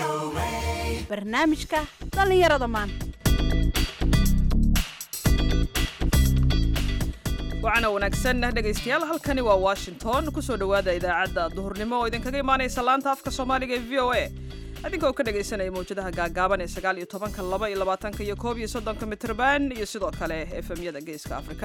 barnaamijka dhallinyarada maanta waxaana wanaagsan dhegaystayaal halkani waa washington kusoo dhowaada idaacadda duhurnimo oo idinkaga imaanaysa laanta afka soomaaliga ee v o a idinka oo ka dhegaysanaya mawjadaha gaagaaban ee sagaal iyo tobanka laba iyo labaatanka iyo koob iyo soddonka mitrban iyo sidoo kale efemyada geeska afrika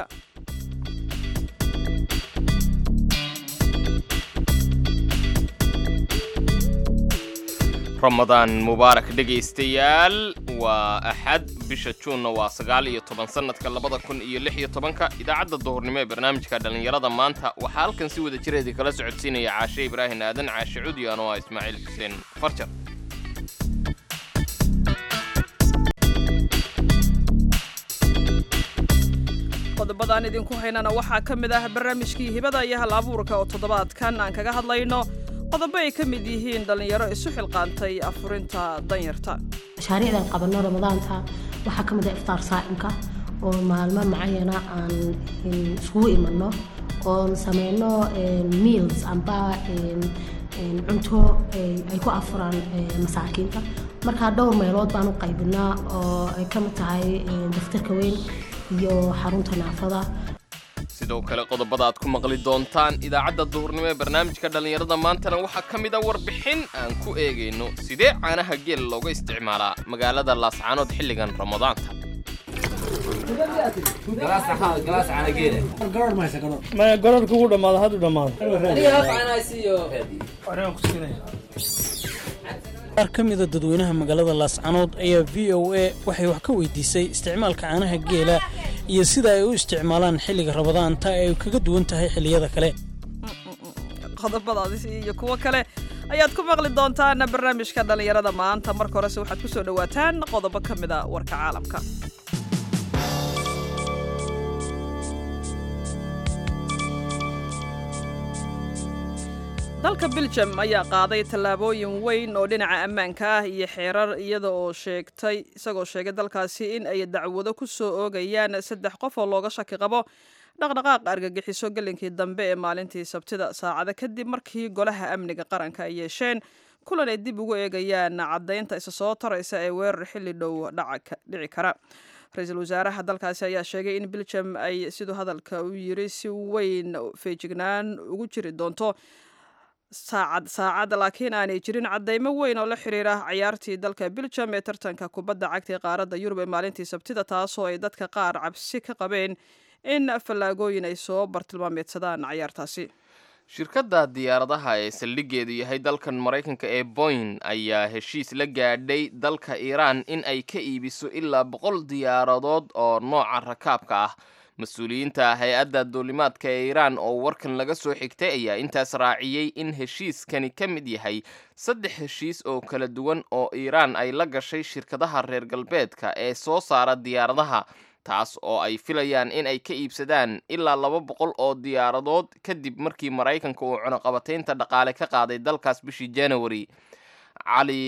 ramadaan mubaarak dhegaystayaal waa axad bisha juunna waa sagaal iyo toban sannadka labada kun iyo lix iyo tobanka idaacadda duhurnimo ee barnaamijka dhallinyarada maanta waxaa halkan si wada jireedii kala socodsiinaya caashe ibraahin aadan caashe cudi anoo ah ismaaciil xuseen farjar qodobadaan idinku haynana waxaa ka mid ah barnaamijkii hibada iyo hal abuurka oo toddobaadkan aan kaga hadlayno qodobo ay ka mid yihiin dhallinyaro isu xilqaantay afurinta danyarta mashaariicdan qabanno ramadaanta waxaa ka mid ah iftaar saa'imka oo maalmo macayana aan iskugu imanno oon sameyno meals amba cunto ay ku afuraan masaakiinta markaa dhowr meelood baan u qaybinaa oo ay ka mid tahay daftarka weyn iyo xarunta naafada sidoo kale qodobada aad ku maqli doontaan idaacadda duhurnimo ee barnaamijka dhallinyarada maantana waxaa ka mid a warbixin aan ku eegayno sidee caanaha geel looga isticmaalaa magaalada laascaanood xilligan ramadaanta gororka ugu dhamaado hadduu dhamaado qaar ka mida dadweynaha magaalada laascanood ayaa v o a waxay wax ka weydiisay isticmaalka caanaha geela iyo sida ay u isticmaalaan xilliga rabadaanta ee ay kaga duwan tahay xilliyada kale qodobadaas iyo kuwo kale ayaad ku maqli doontaan barnaamijka dhallinyarada maanta marka horese waxaad ku soo dhowaataan qodobo ka mid a warka caalamka dalka biljam ayaa qaaday tallaabooyin weyn oo dhinaca ammaanka ah iyo xeerar iyada oo sheegtay isagoo sheegay dalkaasi in ay dacwado ku soo oogayaan saddex qof oo looga shaki qabo dhaqdhaqaaq argagixiso gelinkii dambe ee maalintii sabtida saacada kadib markii golaha amniga qaranka ay yeesheen kulan ay dib ugu eegayaan caddaynta isa soo taraysa ee weerar xilli dhow dhici kara ra-iisul wasaaraha dalkaasi ayaa sheegay in biljam ay siduu hadalka u yiri si weyn feejignaan ugu jiri doonto saacad saacad laakiin aanay jirin caddaymo weyn oo la xiriira cayaartii dalka biljam ee tartanka kubadda cagta ee qaaradda yurub ee maalintii sabtida taasoo ay dadka qaar cabsi ka qabeen in fallaagooyin ay soo bartilmaameedsadaan cayaartaasi shirkadda diyaaradaha ee saldhiggeedu yahay dalkan maraykanka ee boyn ayaa heshiis la gaadhay dalka iiraan in ay ka iibiso ilaa boqol diyaaradood oo nooca rakaabka ah mas-uuliyiinta hay-adda duulimaadka ee iiraan oo warkan laga soo xigtay ayaa intaas raaciyey in heshiiskani ka mid yahay saddex heshiis oo kala duwan oo iiraan ay la gashay shirkadaha reer galbeedka ee soo saara diyaaradaha taas oo ay filayaan in ay ka iibsadaan ilaa laba boqol oo diyaaradood kadib markii maraykanka uu cunuqabataynta dhaqaale ka qaaday dalkaas bishii january cali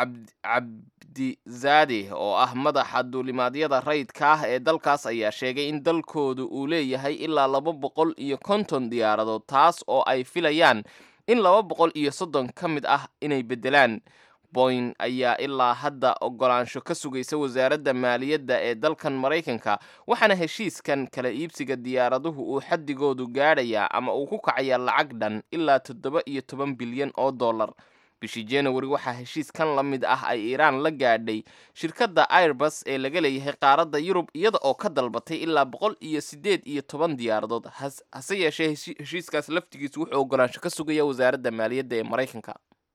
cabdizaade oo ah madaxa duulimaadyada rayidka ah ee dalkaas ayaa sheegay in dalkoodu uu leeyahay ilaa laba boqol iyo konton diyaaradood taas oo ay filayaan in laba boqol iyo soddon ka mid ah inay beddelaan boyn ayaa ilaa hadda ogolaansho ka sugaysa wasaaradda maaliyadda ee dalkan maraykanka waxaana heshiiskan kala iibsiga diyaaraduhu uu xaddigoodu gaadhayaa ama uu ku kacayaa lacag dhan ilaa toddoba iyo toban bilyan oo dollar bishii january waxaa heshiiskan la mid ah ay iiraan la gaadhay shirkadda airbus ee laga leeyahay qaaradda yurub iyada oo ka dalbatay ilaa boqol iyo siddeed iyo toban diyaaradood hase yeeshee heshiiskaas laftigiisu wuxuu ogolaansho ka sugaya wasaaradda maaliyadda ee maraykanka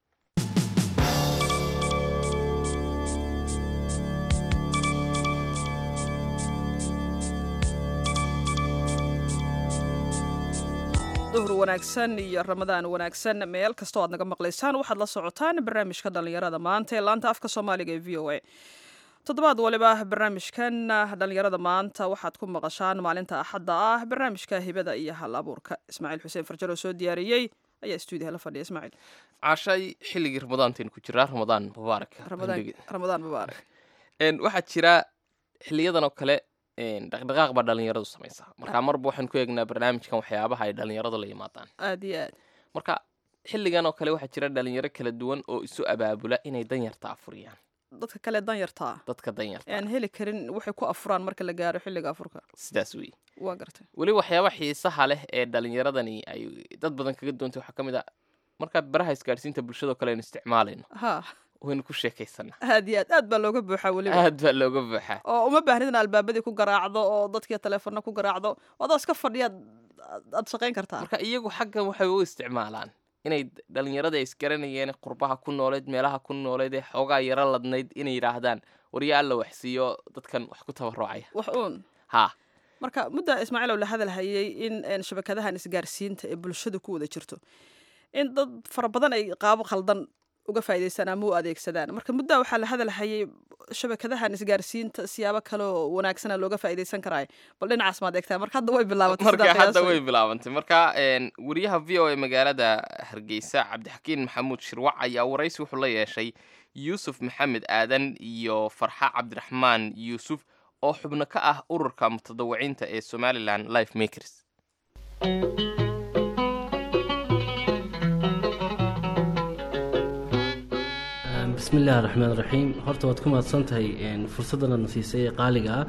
duhur wanaagsan iyo ramadaan wanaagsan meel kastoo aad naga maqlaysaan waxaad la socotaan barnaamijka dhallinyarada maanta ee laanta afka soomaaliga ee v o a toddobaad waliba barnaamijkan dhallinyarada maanta waxaad ku maqashaan maalinta axadda ah barnaamijka hibada iyo hal abuurka ismaaciil xuseen farjar oo soo diyaariyey ayaa stuudiyaha la fadhiya ismaaciil cashay xilligii ramadaantayn ku jiraa ramadaan mubaarak ramadaan mubaarak waxaa jira xiliyadan oo kale dhaqdhaqaaq baa dhalinyaradu samaysaa marka marba waxaan ku eegnaa barnaamijkan waxyaabaha ay dhalinyaradu la yimaadaan aad iyo aad marka xilligan oo kale waxaa jira dhalinyaro kala duwan oo isu abaabula inay danyarta afuriyaan dadka kale danyartaa dadka danyarta aan heli karin waxay ku afuraan marka la gaaro xilliga afurka sidaas wey waa gartay weli waxyaaba xiisaha leh ee dhalinyaradani ay dad badan kaga duwantay waxaa ka mid a markaad baraha isgaadhsiinta bulshadoo kale aynu isticmaalayno ha waynu ku sheekaysanaa aad iyo aad aad baa looga buuxaa weliba aad baa looga buuxaa oo uma baahnid in albaabadii ku garaacdo oo dadkii teleefona ku garaacdo adoo iska fadhiyaad aad shaqayn kartaa marka iyagu xaggan waxay u isticmaalaan inay dhalinyarada isgaranayeen qurbaha ku nooleed meelaha ku nooleed ee xoogaa yaro ladnayd inay yidhaahdaan warya alla waxsiiyo dadkan wax ku tabarucaya wax uun haa marka mudda ismaaciilow la hadal hayay in een, shabakadahan isgaarsiinta ee bulshada ku wada jirto in dad fara badan ay qaabo khaldan uga faa'iidaystaan ama u adeegsadaan marka muddaa waxaa la hadal hayay shabakadahan isgaarsiinta siyaabo kale oo wanaagsana looga faa'iidaysan karaayo bal dhinacaas maad eegtaa marka hadda way bilaabatay marka sidaa hadda qiyaasay. way bilaabantay marka een, wariyaha v o a magaalada hargeysa cabdixakiin maxamuud shirwac ayaa waraysi wuxuu la yeeshay yuusuf maxamed aadan iyo farxa cabdiraxmaan yuusuf oo xubno ka ah ururka mutadawiciinta ee somalilan life makers bismi illaahi raxmaan raxiim horta waad ku mahadsan tahay fursaddan na siisay ee qaaliga ah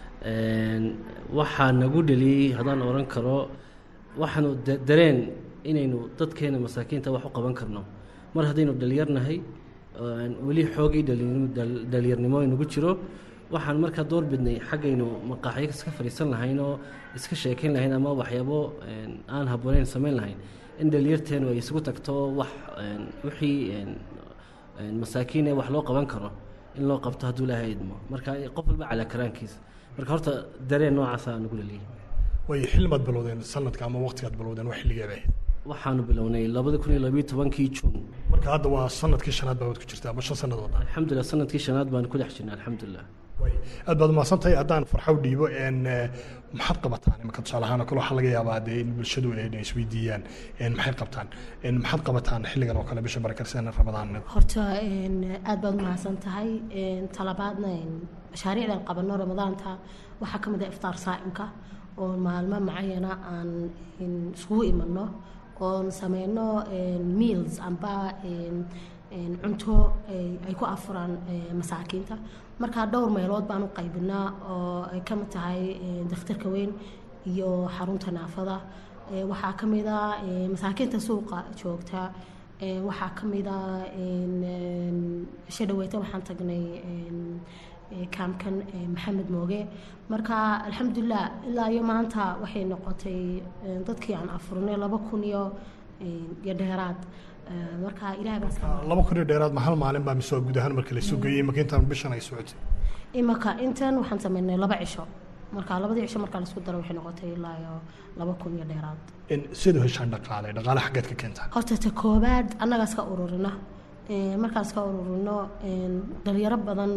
waxaa nagu dheliyey haddaan oran karo waxaanu da- dareen inaynu dadkeena masaakiinta wax u qaban karno mar haddaynu dhalinyarnahay aan weli xoogii dhalinyarnimo- dhal- dhalinyarnimo inagu jiro waxaan markaa door bidnay xaggaynu maqaaxyo iska fadhiisan lahayn oo iska sheekayn lahayn ama waxyaabo een, aan habbooneyn samayn lahayn in dhalinyarteenu ay isugu tagto wax een, wixii een, een, masaakiin ee wax loo qaban karo in loo qabto hadduu ilaahay idmo marka qof walba calaa karaankiisa marka horta dareen noocaasa nagu laliyahay way xilmaad bilowdeen sanadka ama waqtigaad bilowdeen waa xilligeeda ahayd waxaanu bilownay labada kun iyo labiyo tobankii juun marka hadda waa sanadkii shanaad baa wad ku jirtaa ama shan sannadood ah alxamdulilah sanadkii shanaad baan ku dhex jirnay alxamdulilah way aad baad umahadsan tahay haddaan farxow dhiibo een, eh, maxaad qabataan imika tusaale ahaan oo kale waxaa laga yaabaa dee in bulshadu ay isweydiiyaan een, maxay qabtaan een, maxaad qabataan xilligan oo kale bisha barakaysan ramadaan horta een, aad baad umahadsan tahay een, talabaadna een, mashaariicdan qabano ramadaanta waxaa ka mid ah iftaar saa'imka oo maalmo macayana aan een, iskugu imano oon sameyno een, meals amba een, een, cunto ay ay ku afuraan ee, masaakiinta marka dhowr meelood baan u qaybinaa oo ay ka mid tahay een, dakhtarka weyn iyo xarunta naafada Ee, waxaa ka mid ah ee, masaakiinta suuqa joogta Ee, waxaa ka mid ah een, een, isha dhaweyta waxaan tagnay een, ee, kaamkan ee, maxamed mooge marka alxamdulilah ilaa iyo maanta waxay noqotay een, dadkii aan afurnay laba kun iyo een, iyo dheeraad Ee, marka ilaah baa iska laba kun iyo dheeraad ma hal maalin baa mise waa guud ahaan marka la isu geeyey imika intaan bishan ay socotay imaka intan waxaan sameynay laba cisho marka labadii cisho marka laisku daro waxay noqotay ilaa iyo laba kun iyo dheeraad Een, sidaad u heshaan dhaqaale dhaqaale xaggeed ka keentaan horta ta koobaad annagaa iska ururina Ee, markaan iska ururino een, dhalinyaro badan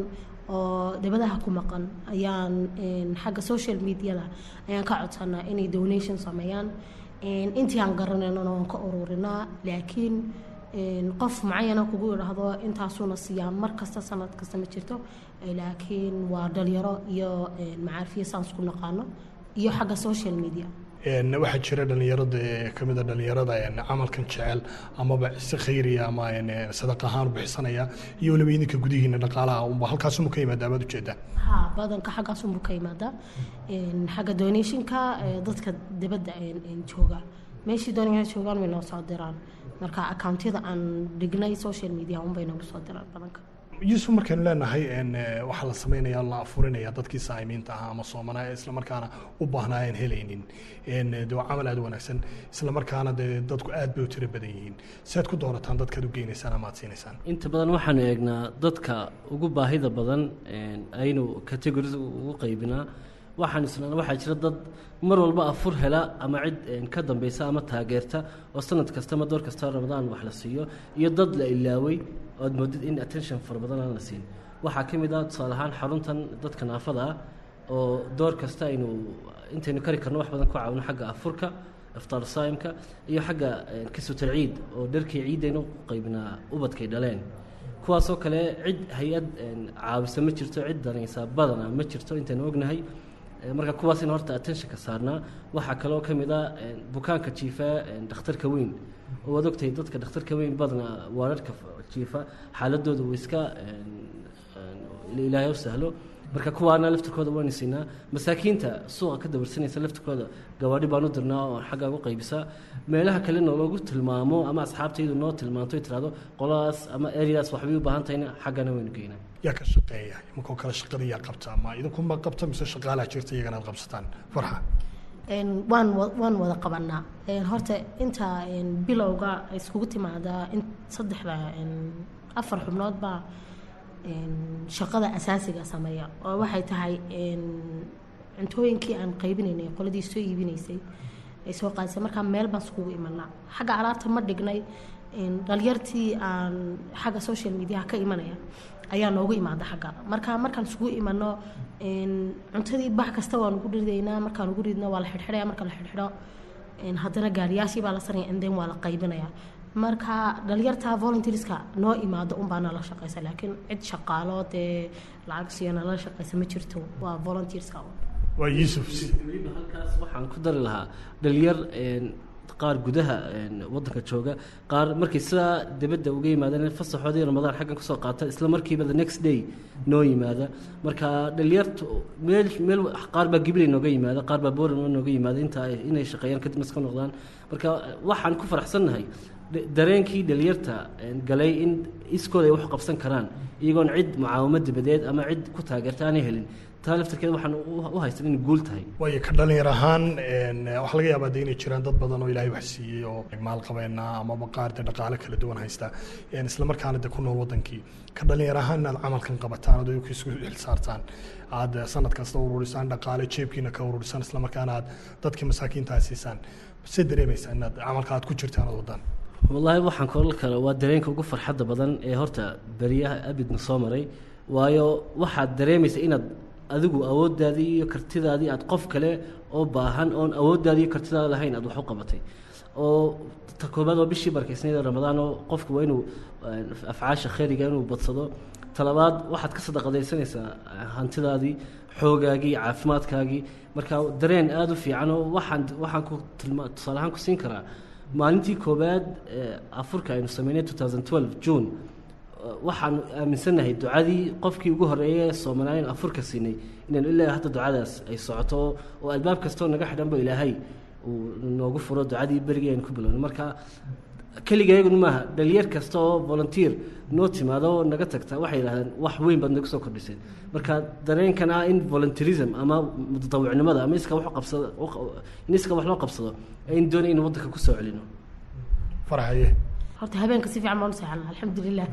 oo dibadaha ku maqan ayaan een, xagga social mediada ayaan ka codsanaa inay donation sameeyaan Een, intii aan garanaynana waan ka ururinaa laakiin een, qof macayana kugu idhaahdo intaasuuna siiyaa mar kasta sanad kasta ma jirto Ee, laakiin waa dhalinyaro iyo een, macaarifiyo saan isku naqaano iyo xagga social media Een, waxaa jira dhalinyarada ee ka mid a dhalinyarada een, camalkan jecel amaba si khayriya ama een, een, sadaq ahaan u bixsanaya iyo weliba idinka gudihiina dhaqaalaha unba halkaasuma ka yimaada amaad ujeedaa haa badanka xaggaas unbuu ka yimaadaa Een, xagga donationka ee, dadka dibadda een, een jooga meeshii doonaya joogaan way noo soo diraan marka accountyada aan dhignay social media unbay nagu soo diraan badanka yuusuf markaynu leenahay een, eh, waxaa la sameynaya la afurinaya dadkii saa'imiinta ahaa ama soomanaa ee islamarkaana u baahnaa aan helaynin Een, eh, dee waa camal aad u wanaagsan islamarkaana dee dadku aad bay u tiro badan yihiin si aad ku doorataan dadkaad u geynaysaan ama aad siinaysaan inta badan waxaanu eegnaa dadka ugu baahida badan een, aynu categories ugu qaybinaa waxaan isnaa waxaa jira dad mar walba afur hela ama cid een, ka dambeysa ama taageerta oo sanad kasta ama door kasta ramadaan wax la siiyo iyo dad la ilaaway ood moodid in attention fara badan aan la siin waxaa ka mid ah tusaale ahaan xaruntan dadka naafada ah oo door kasta aynu intaynu kari karno wax badan ku caawino xagga afurka iftaar saa'imka iyo xagga een, kasuutal ciid oo dharkii ciidaynu u qaybinaa ubadkay dhaleen kuwaasoo kale cid hay-ad een, caawisa ma jirto cid danaysa badana ma jirto intaynu ognahay Eh, marka kuwaas in horta attentionka saarnaa waxaa kaloo ka mid ah eh, bukaanka jiifa eh, dhakhtarka weyn oo waad ogtahay dadka dhakhtarka weyn badna waararka f- jiifa xaaladooda way iska eh, eh, ilaahay u sahlo marka kuwaana laftirkooda waan siinaa masaakiinta suuqa ka dabarsanaysa laftirkooda gawaadhi baan u dirnaa oo xagga ugu qaybisaa meelaha kalena loogu tilmaamo ama asxaabtaydu noo tilmaanto ay tirahdo qoladaas ama areadaas waxbay u baahan tahayna xaggana waynu geynaa yaa ka shaqeeya imankoo kale shaqada yaa qabta ma idinkuma qabta mise shaqaalaha jirta iyagana aad qabsataan farxa Een, waan wa- waan wada qabanaa Een, horta inta een, bilowga iskugu timaadaa in saddexda een, afar xubnood baa een, shaqada asaasiga sameeya oo waxay tahay een, cuntooyinkii aan qaybinaynay qoladii soo iibinaysay ay soo qaadisay markaa meel baan iskugu imanaa xagga alaabta ma dhignay een, dhalinyartii aan xagga social media ka imanaya ayaa noogu imaada xagga marka markaan isugu imano een, cuntadii bax kasta waan ugu ridaynaa markaan ugu ridno waa la xidhxidhaya marka la xidhxidho een, haddana gaariyaashii baa la saraya and then waa la qaybinaya marka dhalinyarta volunteerska noo imaado unbaa nala shaqeysa laakiin cid shaqaalo dee lacag siiyo nala shaqeysa ma jirto waa volunteerska un. waa yuusuf weliba halkaas waxaan ku dari lahaa dhalinyar een, qaar gudaha een, wadanka jooga qaar markay sidaa dibadda uga yimaadeen fasaxoodii ramadaan xaggan kusoo qaata isla markiiba the next day noo yimaada marka dhalinyartu meel meel qaar baa gibilay nooga yimaada qaar baa boran nooga yimaada inta ay- inay shaqeeyaan kadib iska noqdaan marka waxaan ku faraxsannahay da- dareenkii dhalinyarta een, galay in iskooda ay wax qabsan karaan iyagoon cid mucaawamad dibadeed ama cid ku taageerta aanay helin taa laftirkeeda waxaan u- u haystan inay guul tahay waayo ka dhalinyar ahaan een, waxaa laga yaabaa de inay jiraan dad badan oo ilaahay wax siiyey oo maalqabeena amaba qaar de dhaqaale kala duwan haysta een, isla markaana de ku nool wadankii ka dhalinyar ahaan inaad camalkan qabataan oo dadku isku xilsaartaan aad sanad kasta ururisaan dhaqaale jeebkiina ka ururisaan isla markaana aad dadkii masaakiinta aad siisaan se dareemaysaa inaad camalka aad ku jirtaan ood wadaan wallaahi waxaan koolal kale waa dareenka ugu farxadda badan ee horta beriyaha abidna soo maray waayo waxaad dareemaysa inaad adigu awooddaadii iyo kartidaadii aad qof kale oo baahan oon awooddaadii iyo kartidaada lahayn aad wax u qabatay oo ta koobaad waa bishii barkaysnayd ee ramadaan oo qofku waa inuu eh, afcaasha khayriga inuu badsado talabaad waxaad ka sadaqadaysanaysaa eh, hantidaadii xoogaagii caafimaadkaagii marka dareen aada u fiican oo waxaan waxaan ku tilma tusaale ahaan ku siin karaa maalintii koowaad ee afurka aynu sameynay 2012 june eh, waxaan aaminsannahay ducadii qofkii ugu horeeyay ee soomaaliya in afurka siinay inaynu ilaa hadda ducadaas ay socoto oo albaab kastoo naga xidhanba ilaahay uu noogu furo ducadii berigii aynu ku bilowno marka keligeeguna maaha dhalinyar kasta oo volunteer noo timaado oo naga tagta waxay yidhahdeen wax weyn baad nagu soo kordhiseen marka dareenkan ah in volunteerism ama mutadawicnimada ama iska wax u qabsado in iska wax loo qabsado aynu doonay in waddanka kusoo celino farxaye horta habeenka si fiican baan u seexanaa alxamdulilah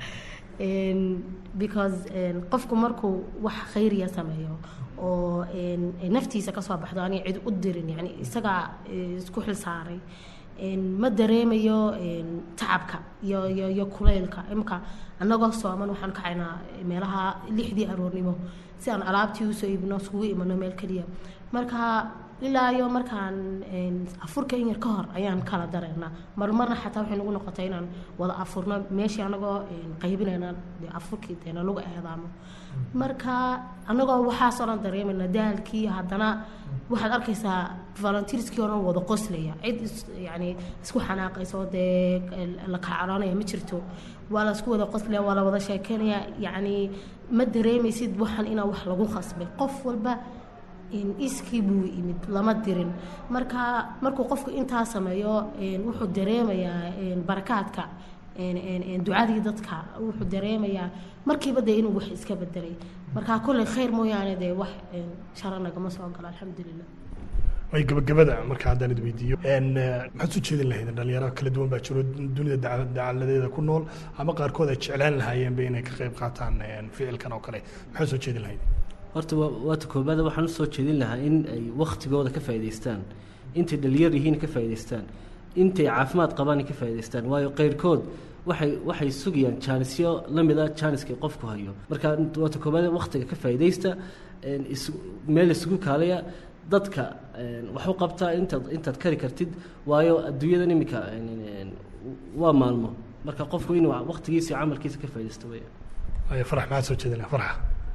Een, because een, qofku markuu wax khayriya sameeyo oo een, naftiisa kasoo baxdo aniga cid u dirin yani isagaa eh, isku xil saaray Een, ma dareemayo een, tacabka iyo iyo iyo kulaylka imika annagoo sooman waxaan kacaynaa meelaha lixdii aroornimo si aan alaabtii usoo iibino iskugu imano meel keliya marka ilaa iyo markaan een, afurka in yar ka hor ayaan kala dareennaa marmarna xataa waxay nagu noqotay inaan wada afurno meeshii anagoo een, qaybinayna dee afurkii deena lagu eedaamo marka anagoo waxaasoo dhan dareemayna daalkii haddana waxaad arkaysaa volunteerskii oo dhan wada qoslaya cid is- yacni isku xanaaqaysa oo dee la kacaroonaya ma jirto waa la isku wada qoslaya waa la wada sheekeynaya yacni ma dareemaysid waxan inaa wax lagu khasbay qof walba in iskii buu yimid lama dirin marka markuu qofku intaa sameeyo een, wuxuu dareemayaa een, barakaadka een, een, een, ducadii dadka wuxuu dareemayaa markiiba dee inuu wax iska bedelay marka kolley khayr mooyaane dee wax een, sharo nagama soo galo alxamdulilah way gabagabada marka haddaan id weydiiyo Een, eh, maxaad soo jeedin lahayd dhalinyaro kala duwan baa jiro dunida daca- dacaladeeda ku nool ama qaarkood ay jeclaan lahaayeenba inay ka qayb qaataan een, ficilkan oo kale maxaad soo jeedin lahayd horta waa waata koobaada waxaan usoo jeedin lahaa in ay wakhtigooda ka faa'idaystaan intay dhalinyar yihiin ka faa'idaystaan intay caafimaad qabaan ka faa'idaystaan waayo qayrkood waxay waxay sugayaan jaanisyo la mid ah jaaniska qofku hayo marka waata koobaada wakhtiga ka faa'iidaysta een, isu- meel isugu kaalaya dadka een, wax u qabta intaad intaad kari kartid waayo adduunyadan iminka een, een, waa maalmo marka qofku inuu wakhtigiisa iyo camalkiisa ka faa'iidaysto weeyaan Waayo, farax maxaad soo jeedin lahayd farxa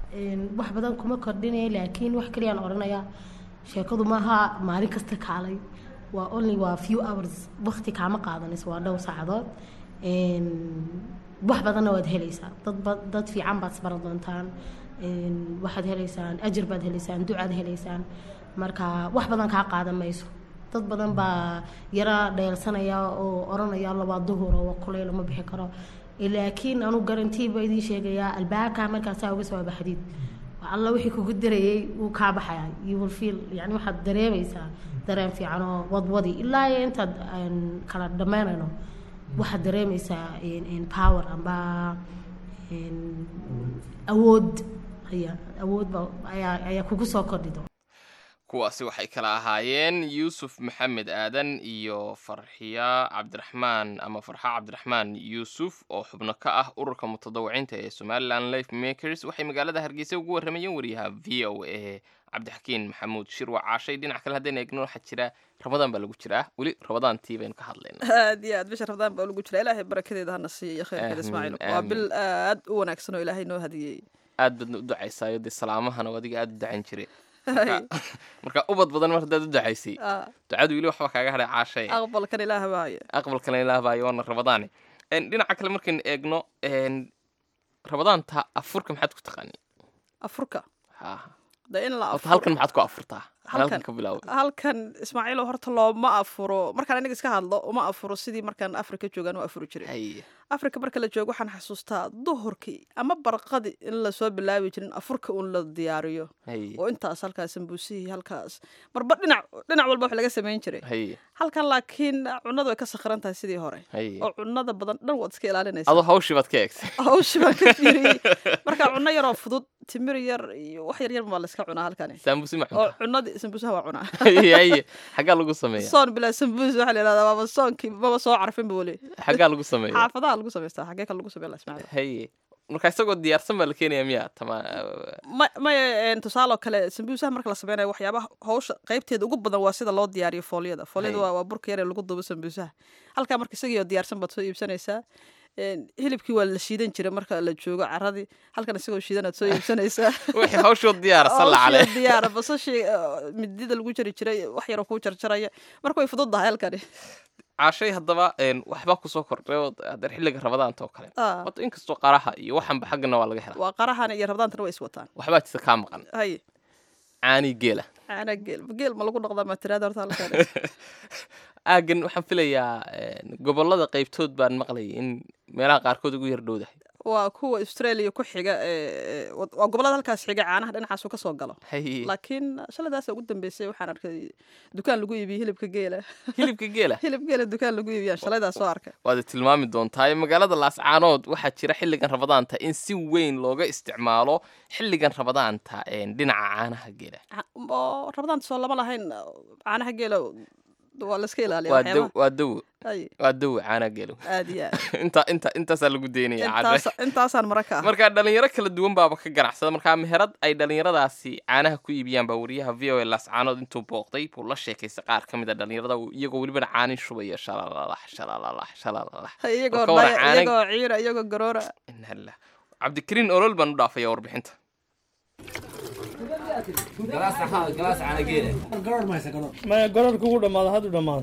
een, wax badan kuma kordhinaya laakiin wax kaliyaan odhanaya sheekadu maaha maalin kasta kaalay waa only waa few hours waqti kaama qaadanayso waa dhowr saacadood Een, wax badanna waad helaysaa dad ba- dad fiican baad isbaran doontaan Een, waxaad helaysaan ajir baad helaysaan ducaad helaysaan marka wax badan kaa qaadan mayso dad badan baa yara dheelsanaya oo oranaya labaa duhur oo kuley lama bixi karo laakiin anu garantii baa idiin sheegayaa albaabkaa markaasaa uga soo baxdid wax alla wixii kugu darayay wuu kaa baxaya you will feel yani waxaad dareemaysaa dareen fiican oo wadwadi ilaa iyo intaad aan kala dhammaynayno waxaad dareemaysaa in- in power amba in awood ayaa awood ba ayaa ayaa kugu soo kordhi doona kuwaasi waxay kala ahaayeen yuusuf maxamed aadan iyo farxiya cabdiraxmaan ama farxa cabdiraxmaan yuusuf oo xubno ka ah ururka mutadawiciinta ee somaliland life makers waxay magaalada hargeysa ugu warramayeen wariyaha v o a cabdixakiin maxamuud shirwa caashay dhinac kale haddayna eegno waxaa jira ramadaan baa lagu jiraa weli ramadaantii baynu ka hadlaynaa aad iyo aad bisha ramadaan baa lagu jira ilaahay barakadeeda hana siiya iyo khayrkeeda Aamin, ismaaciil waa aamin. bil aad u wanaagsan oo ilaahay noo hadiyey aad baadna u ducaysaayo dee salaamahana adiga aad u ducayn jiray Marka- marka ubad badan mar haddaad u ducaysay Ah, ducadu weli waxba kaaga hadhay caashay aqbalkan ilaah baaya aqbalkana ilaah baayo waana ramadaane En, dhinaca kale markaynu eegno en, ramadaanta afurka maxaad ku taqaani afurka Ha. de in la horta afuro halkan maxaad ku afurtaa Halkan? halkan ka bilaabo halkan ismaaciilo horta looma afuro markaan aniga iska hadlo uma afuro sidii markaan afrika joogaan u afuri jiray Haye. afrika marka la joogo waxaan xasuustaa duhurkii ama barqadii in lasoo bilaabi jirin afurka uun la diyaariyo Haye. oo intaas halkaas sambuusihii halkaas marba dhinac dhinac walba wax laga samayn jiray Haye. halkan laakiin cunadu way ka sakran tahay sidii hore Haye. oo cunada badan dhan waad iska ilaalinaysaa adoo hawshii baad ka eegtay hawshi baan ka fiiriyey marka cunno yaroo fudud timir yar iyo wax yar yar baa la iska cunaa halkani saambusi ma oo cunta cunadii sambuusaha waa cunaa Haye, haye. xaggaa lagu sameeya soon bilaa sambuus waxaa la yidhahdaa waaba soonkii maba soo carfinba weli xaggaa lagu sameeya xaafadaha lagu samaystaa xagee kale lagu sameeya la ismaaciil haye marka isagoo diyaarsan baa la keenaya miya tama ma maya een, tusaale oo kale sambuusaha marka la sameynayo waxyaabaha hawsha qaybteeda ugu badan waa sida loo diyaariyo foolyada foolyada Hay. waa, waa burka yar ee lagu dubo sambuusaha halkaa marka isagii oo diyaarsan baad soo iibsanaysaa Een, hilibkii waa la shiidan jiray marka la joogo caradii halkan isagoo shiidan aad soo iibsanaysaa wixii hawshoo diyaarsan la cale Hawshii diyaara basashii uh, midida lagu jari jiray wax yaroo kuu jarjaraya marka way fududahay halkani caashay haddaba en, waxbaa kusoo kordhay oo haddana xilliga ramadaanta oo kale Ah, horta inkastoo qaraha iyo waxanba xaggana waa laga helaa waa qarahan iyo rabdaantana way is wataan waxbaa jirta kaa maqan haye caanii geela caana geel geel ma lagu dhaqdaa matiraada horta halkan aagan waxaan filayaa en, gobollada qaybtood baan maqlayay in meelaha qaarkood ugu yar dhowdahay waa kuwa australia ku xiga ee waa waa gobollada halkaas xiga caanaha dhinacaasu ka soo galo haye laakiin shaladaasa ugu dambeysay waxaan arkay dukaan lagu iibiye hilibka geela hilibka geela hilib geela dukaan lagu iibiyaan shalaydaa soo arkay waad tilmaami doontaa magaalada laascaanood waxaa jira xilligan ramadaanta in si weyn looga isticmaalo xilligan ramadaanta en, dhinaca caanaha geela Ca- oo rabadaanta soo lama lahayn caanaha geela waa la iska ilaaliya waa daw waxyaabaha waa dawo Ay, waa dawo caanaha geelu aad iyo aad inta inta intaasaa lagu deynaya Intaas- caashay intaasaan mara ka ah marka dhalinyaro kala duwan baaba ka ganacsada markaa meherad ay dhalinyaradaasi caanaha ku iibiyaan baa wariyaha v o a laascaanood intuu booqday buu la sheekaystay qaar ka mid a dhalinyarada iyagoo welibana caanin shubaya shalaalalax shalaalalax shalaalalax iyagoo Marka hore dhaya caana- iyagoo ciira iyagoo garoora inhallah cabdikariin olol baan u dhaafaya warbixinta maya gorarka ugu dhamaada haddu dhamaada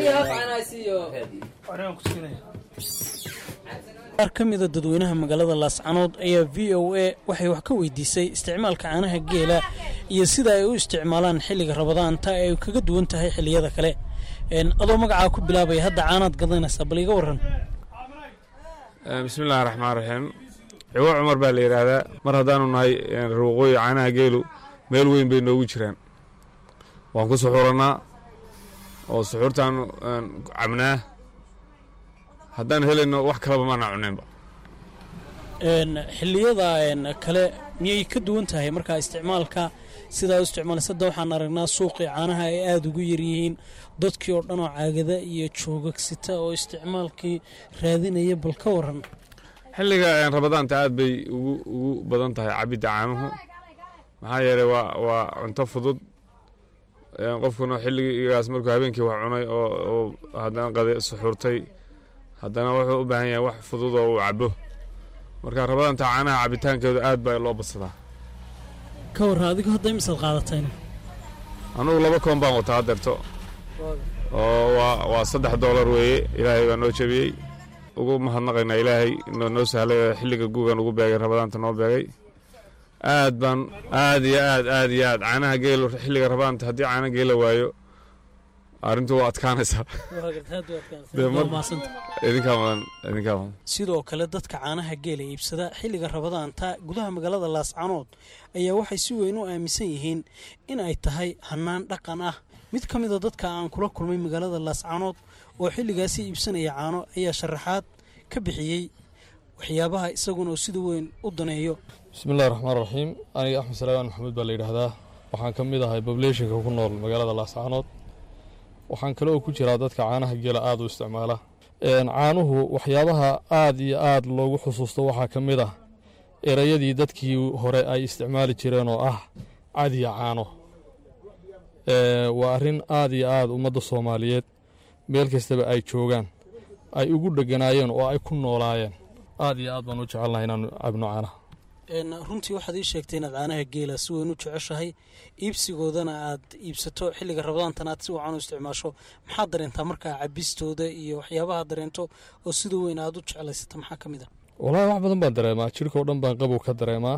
qaar ka mida dadweynaha magaalada laascanood ayaa v o a waxay wax ka weydiisay isticmaalka caanaha geela iyo sida ay u isticmaalaan xilliga rabadaanta ee ay kaga duwan tahay xilliyada kale Een, adoo magacaa ku bilaabaya hadda caanaad gadanaysaa bal iga waran bismi illaahi raxmaan raxiim ciwo cumar baa la yidhaahdaa mar haddaanu nahay reer waqooyi caanaha geelu meel weyn bay noogu jiraan waan ku suxurannaa oo suxuurtaanu een, cabnaa haddaan helayno wax kalaba maana cunaynba Een, xilliyada een, kale miyay ka duwan tahay markaa isticmaalka sidaa u isticmaalaysa hadda waxaan aragnaa suuqii caanaha ay aada ugu yaryihiin dadkii oo dhan oo caagada iyo joogagsita oo isticmaalkii raadinaya bal ka waran xilliga een, rabadaanta aad bay ugu ugu badan tahay cabidda caanuhu maxaa yeelay waa waa cunto fudud een, qofkuna xilligaas markuu habeenkii wax cunay oo oo haddana qade suxuurtay haddana wuxuu u baahan yahay wax fudud oo uu cabo marka rabadaanta caanaha cabitaankeedu aad baa loo badsadaa ka warra adigu hadda imisaad qaadatayna anugu laba koon baan wataa haddeerto oo waa waa saddex doolar weeye ilaahay baa noo jebiyey ugu mahadnaqaynaa ilaahay noo noo sahlay oo xilliga guugan ugu beegay rabadaanta noo beegay aad baan aad iyo aad aad iyo aad caanaha geelo xilliga rabaanta haddii caana geela waayo arrintu waa adkaanaysaa Dee mar- idinkaa mudan idinkaa mudan sidoo kale dadka caanaha geela iibsada xilliga rabadaanta gudaha magaalada laascanood ayaa waxay si weyn u aaminsan yihiin in ay tahay hannaan dhaqan ah mid ka mida dadka aan kula kulmay magaalada laascanood oo xilligaasi iibsanaya caano ayaa sharaxaad ka bixiyey waxyaabaha isaguna uu sida weyn u daneeyo bismillahi raxmaan raxiim aniga axmed salaamaan maxamuud baa la yidhaahdaa waxaan ka mid ahay pobulationka ku nool magaalada laascaanood waxaan kale oo ku jiraa dadka caanaha geela aada u isticmaala Een, caanuhu waxyaabaha aada iyo aada loogu xusuusto waxaa ka mid ah erayadii dadkii hore ay isticmaali jireen oo ah cadiya caano Ee, waa arrin aada iyo aada ummadda soomaaliyeed meel kastaba ay joogaan ay ugu dheganaayeen oo ay ku noolaayeen aada iyo aad baan u jecelnahay inaanu cabno caanaha Een, runtii waxaad ii sheegtay inaad caanaha geela si weyn u jeceshahay iibsigoodana aad iibsato xilliga rabadaantana aad si wacan u isticmaasho maxaad dareentaa markaa cabistooda iyo waxyaabaha dareento oo sida weyn aad u jeclaysata maxaa ka mid a wallaahi wax badan baan dareemaa jirka oo dhan baan qabow ka dareemaa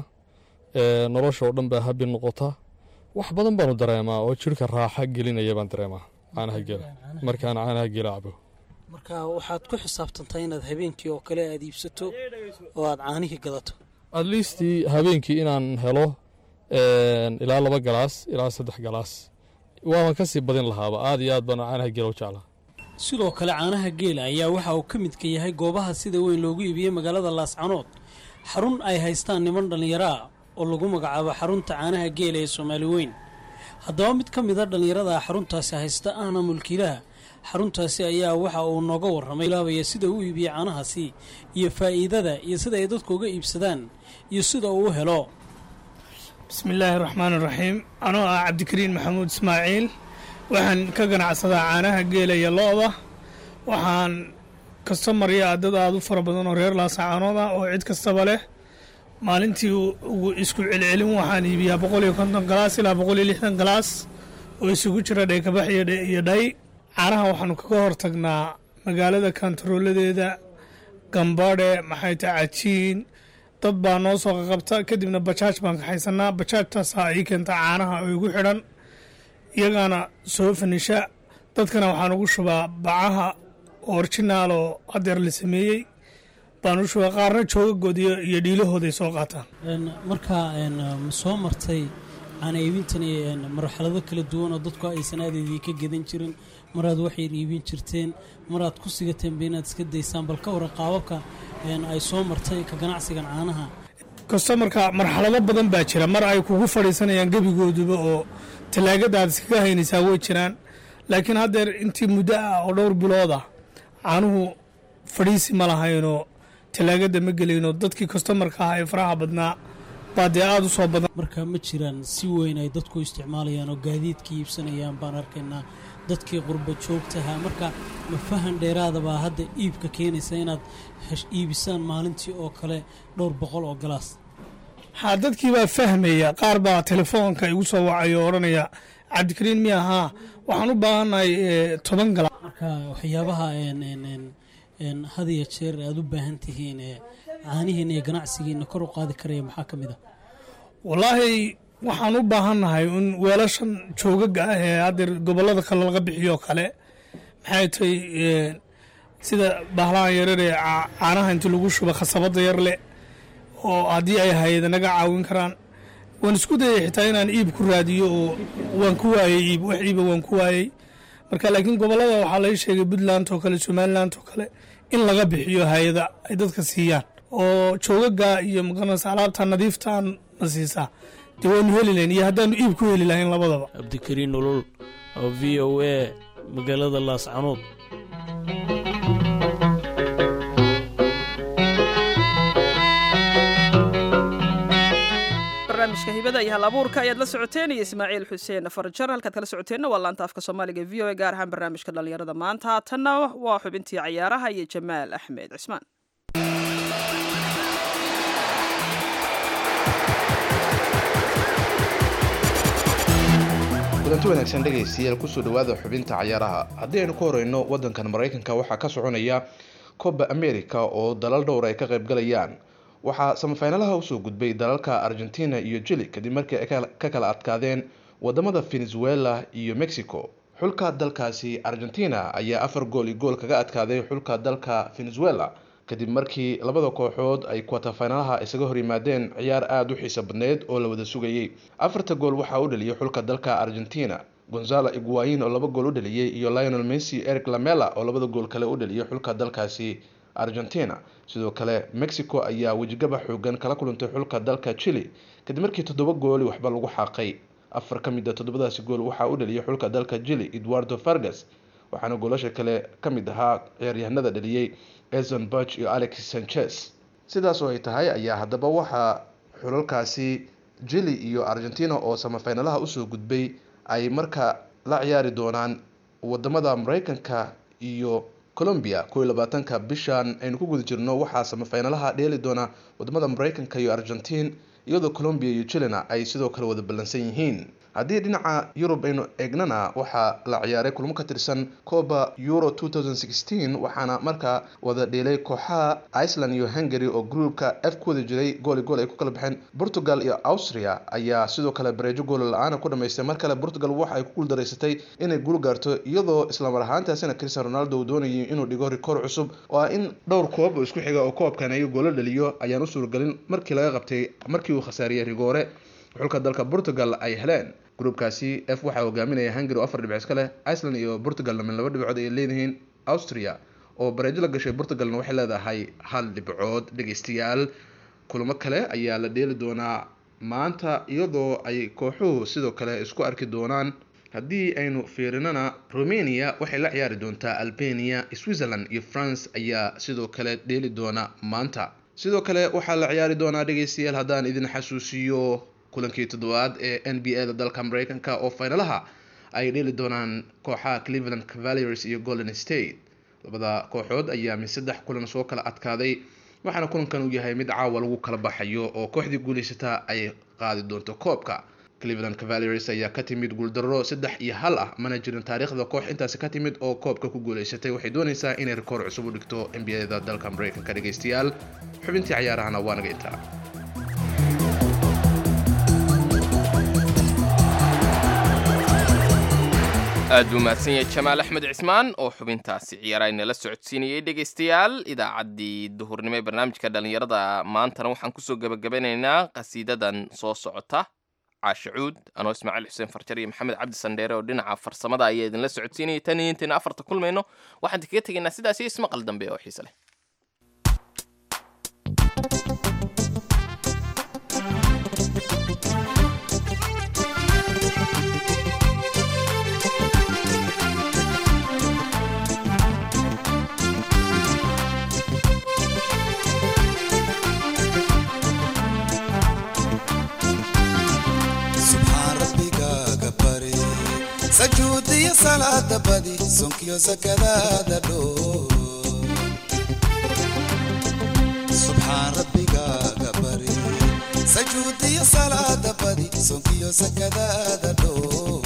ee, nolosha oo dhan baa habi noqota wax badan baanu dareemaa oo jirka raaxa gelinaya baan dareemaa caanaha geela markaan caanaha geela cabo marka waxaad ku xisaabtantaa inaad habeenkii oo kale aad iibsato oo aad caanihii gadato at least habeenkii inaan helo een, ilaa laba galaas ilaa saddex galaas waaban ka sii badin lahaaba aad iyo aad baan caanaha geela u jeclaa sidoo kale caanaha geela ayaa waxa uu ka midka yahay goobaha sida weyn loogu iibiyey magaalada laascanood xarun ay haystaan niman dhallinyaro ah oo lagu magacaabo xarunta caanaha geela ee soomaali weyn haddaba mid ka mida dhallinyarada xaruntaasi haysta ahna mulkiilaha xaruntaasi ayaa waxa uu nooga warramay bilaabaya sida uu iibiyey caanahaasi iyo faa'iidada iyo sida ay dadku uga iibsadaan iyo sida uu u helo bismillaahi raxmaan raxiim anoo ah cabdikariin maxamuud ismaaciil waxaan ka ganacsadaa caanaha geela iyo lo-da waxaan kastamariya dad aada u fara badan oo reer laasacaanood ah oo cid kastaba leh maalintii ugu isku celcelin waxaan iibiyaa boqol iyo konton galaas ilaa boqol iyo lixdan galaas oo isugu jira dheekabax iyo dhe- iyo dhay caanaha waxaanu kaga hortagnaa magaalada kantarooladeeda gambadhe maxay tahay cajiin dad baa noo soo qaqabta kadibna bajaaj baan kaxaysanaa bajaajtaasaa ii keenta caanaha oo igu xidhan iyagaana soo fanisha dadkana waxaan ugu shubaa bacaha orjinaal oo hadeer la sameeyey baan u shubaa qaarna joogagood iyo iyo dhiilahooday soo qaataan Een, markaa een, ma soo martay caana iibintani een, marxalado kala duwan oo dadku aysan aadaydii ka gedan jirin maraad waxay iibin jirteen maraad ku sigateenba inaad iska daysaan bal ka waran qaababka een, ay soo martay ka ganacsigan caanaha kastomarka marxalado badan baa jira mar ay kugu fadhiisanayaan gebigooduba oo tallaagada aad iskaga haynaysaa way jiraan laakiin haddeer intii muddo ah oo dhowr bilood ah caanuhu fadhiisi ma lahaynoo tallaagada ma gelayno dadkii kastomarka ah ee faraha badnaa baa dee aada u soo badan marka ma jiraan si weyn ay dadku isticmaalayaan oo gaadiidka iibsanayaan baan arkaynaa dadkii qurba joogtaha marka ma fahan dheeraadabaa hadda iibka keenaysa inaad hesh- iibisaan maalintii oo kale dhowr boqol oo galaas haa dadkii baa fahmaya qaar baa telefoonka igu soo wacay oo odhanaya cabdikariin miya haa waxaan u baahannahay eh, toban galaas marka waxyaabaha een, een, een, een, had iyo jeer aad u baahan tihiin ee caanihiina iyo ganacsigiina kor u qaadi karaya maxaa ka mid a wallaahi waxaan u baahannahay in weelashan joogaga ah ee haddeer gobollada kale laga bixiyo kale maxay tahay eh, sida bahlahan yarar ee ca- caanaha inta lagu shuba khasabada yar leh oo haddii ay hayada naga caawin karaan waan isku dayay xitaa inaan iib ku raadiyo oo waan ku waayey iib wax iiba waan ku waayey marka laakiin gobollada waxaa laga sheegay puntland oo kale somaliland oo kale in laga bixiyo hay-ada ay dadka siiyaan oo joogaga iyo magaranaysa alaabta nadiiftaan na siisaa dee waanu heli lahayn iyo haddaanu iib ku heli lahayn labadaba cabdikariin nolol oo v o a magaalada laascanood barnaamijka hibada iyo hal abuurka ayaad la socoteen iyo ismaaciil xuseen farjar halkaad kala socoteenna waa laanta afka soomaaliga v o a gaar ahaan barnaamijka dhallinyarada maanta tanna waa xubintii cayaaraha iyo jamaal axmed cismaan kulanti wanaagsan dhegaystayaal kusoo dhawaada xubinta cayaaraha haddii aynu ku horeyno wadankan maraykanka waxaa ka soconaya coba america oo dalal dhowr ay ka qayb galayaan waxaa samafinalaha usoo gudbay dalalka argentina iyo jili kadib markii ay ka kala adkaadeen wadamada venezuela iyo mexico xulka dalkaasi argentina ayaa afar gool iyo gool kaga adkaaday xulka dalka venezuela kadib markii labada kooxood ay kwatafinalaha isaga hor yimaadeen ciyaar aada u xiiso badneyd oo la wada sugayey afarta gool waxaa u dhaliyay xulka dalka argentina gonzalo iguain oo laba gool u dhaliyey iyo lionel messi eric lamela oo labada gool kale u dhaliyay xulka dalkaasi argentina sidoo kale mexico ayaa wejigaba xoogan kala kulantay xulka dalka chile kadib markii toddoba gooli waxba lagu xaaqay afar ka mid a toddobadaasi gool waxaa u dhaliyay xulka dalka chile eduardo fargas waxaana goolasha kale ka mid ahaa ciyaaryahanada dhaliyey ezon buch iyo alex sanchez sidaas oo ay tahay ayaa haddaba waxaa xulalkaasi jili iyo argentina oo samafinalaha usoo gudbay ay marka la ciyaari doonaan wadamada mareykanka iyo colombia kow iyo labaatanka bishan aynu ku guda jirno waxaa samafinalaha dheeli doona wadamada mareykanka iyo argentine iyadoo colombia iyo chilena ay sidoo kale wada ballansan yihiin haddii dhinaca yurub aynu eegnana waxaa la ciyaaray kulmo ka tirsan coba euro waxaana markaa wada dheelay kooxaha iceland iyo hungary oo groupka f ku wada jiray gooli gool ay ku kala baxeen portugal iyo austria aol sidoo kale bareejo goolo la-aana ku dhamaystay mar kale portugal waxa ay ku guuldaraysatay inay guul gaarto iyadoo islamar ahaantaasina cristian ronaldo uu doonayay inuu dhigo rikoor cusub oo ah in dhowr koob oo isku xiga oo koobkan ay goolo dhaliyo ayaan u suuragelin markii laga qabtay markii uu khasaariyey rigoore xulka dalka portugal ay heleen gruubkaasi f waxaa hogaaminaya hungary oo afar dhibc iska leh iceland iyo portugalna min laba dhibcood ay leeyihiin austria oo bareejo la gashay portugalna waxay leedahay hal dhibcood dhegeystayaal kulamo kale ayaa la dheeli doonaa maanta iyadoo ay kooxuhu sidoo kale isku arki doonaan haddii aynu fiirinana romania waxay la ciyaari doontaa albania switzerland iyo france ayaa sidoo kale dheeli doona maanta sidoo kale waxaa la ciyaari doonaa dhegeystayaal haddaan idin xasuusiyo kulankii toddobaad ee n b a da dalka mareykanka oo finalaha ay dheeli doonaan kooxaha cleveland cavaliers iyo golden state labada kooxood ayaa mid saddex kulan soo kala adkaaday waxaana kulankan uu yahay mid caawa lagu kala baxayo oo kooxdii guuleysata ay qaadi doonto koobka cleveland cavaliers ayaa ka timid guuldaro saddex iyo hal ah mana jirin taariikhda koox intaasi ka timid oo koobka ku guuleysatay waxay dooneysaa inay rikoor cusub u dhigto n b a da dalka mareykanka dhegeystayaal xubintii cayaarahana waa naga intaa aad buu mahadsan yahay jamaal axmed cismaan oo xubintaasi ciyaara inala socodsiinayay dhegaystayaal idaacaddii duhurnimo ee barnaamijka dhallinyarada maantana waxaan kusoo gebagabanaynaa qasiidadan soo socota caashacuud anoo ismaaciil xuseen farjar iyo maxamed cabdi sandheere oo dhinaca farsamada ayaa idinla socodsiinayay tan iyo intayna afarta kulmayno waxaan kaga tegaynaa sidaas iyo ismaqal dambe oo xiise leh sajuudiyo salaada badi sonkiyo sakadaada dhoo subxaan rabbigaaga bari sajuudiyo salaada badi sonkiyo sakadaada dhoo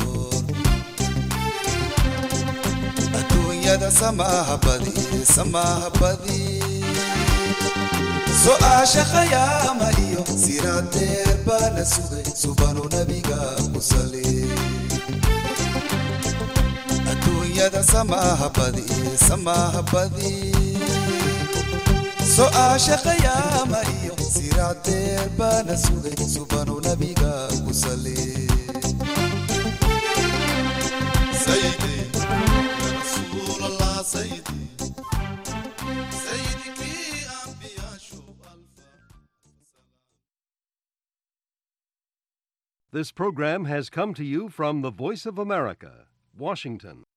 adduunyada samaaha badi samaaha badi so-aasha khayaama iyo siraadeer baa la sugay subanu nabiga ku sali adduunyada samaaha badi samaaha badi so-aasha khayaama iyo siraadeer baana sugay subanu nabiga ku sali sayidi ya rasuul allah sayidi sayidikii ambiyaashu This program has come to you from the Voice of America, Washington.